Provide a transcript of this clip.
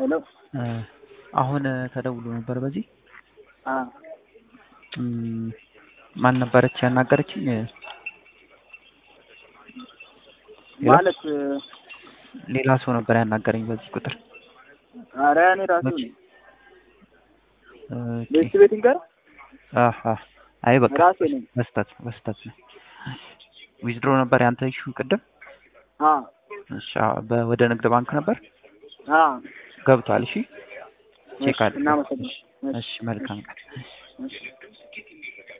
ሄሎ አሁን ተደውሎ ነበር በዚህ አ እም፣ ማን ነበረች ያናገረችኝ? ሌላ? ማለት ሌላ ሰው ነበር ያናገረኝ በዚህ ቁጥር። ኧረ እኔ ራሱ መቼ? ነኝ። ኦኬ። ቤት ቤቲንግ ጋር አሃ አይ በቃ ራሴ ነኝ። በስተት በስተት ነው። ዊዝድሮ ነበር ያንተ ኢሹ ቅድም። አ እሺ አዎ፣ በ- ወደ ንግድ ባንክ ነበር አ ገብቷል። እሺ ቼክ እሺ፣ አድርግ። እናመሰግናለን። እሺ መልካም ቀን። እሺ